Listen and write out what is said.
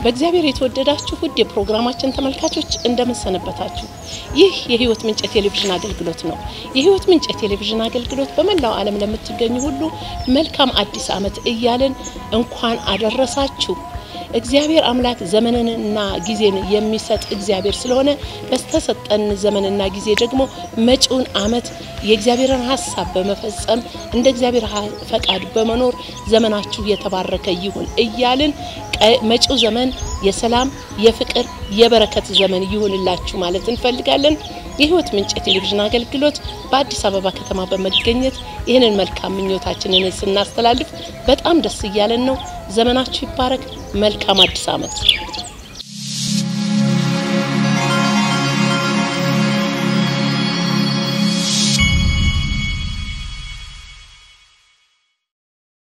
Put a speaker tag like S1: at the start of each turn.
S1: በእግዚአብሔር የተወደዳችሁ ውድ የፕሮግራማችን ተመልካቾች እንደምንሰነበታችሁ። ይህ የህይወት ምንጭ ቴሌቪዥን አገልግሎት ነው። የህይወት ምንጭ ቴሌቪዥን አገልግሎት በመላው ዓለም ለምትገኙ ሁሉ መልካም አዲስ ዓመት እያልን እንኳን አደረሳችሁ። እግዚአብሔር አምላክ ዘመንንና ጊዜን የሚሰጥ እግዚአብሔር ስለሆነ በስተሰጠን ዘመንና ጊዜ ደግሞ መጪውን ዓመት የእግዚአብሔርን ሀሳብ በመፈጸም እንደ እግዚአብሔር ፈቃድ በመኖር ዘመናችሁ የተባረከ ይሁን እያልን መጪው ዘመን የሰላም፣ የፍቅር፣ የበረከት ዘመን ይሁንላችሁ ማለት እንፈልጋለን። የህይወት ምንጭ የቴሌቪዥን አገልግሎት በአዲስ አበባ ከተማ በመገኘት ይህንን መልካም ምኞታችንን ስናስተላልፍ በጣም ደስ እያለን ነው። ዘመናችሁ ይባረክ። መልካም አዲስ ዓመት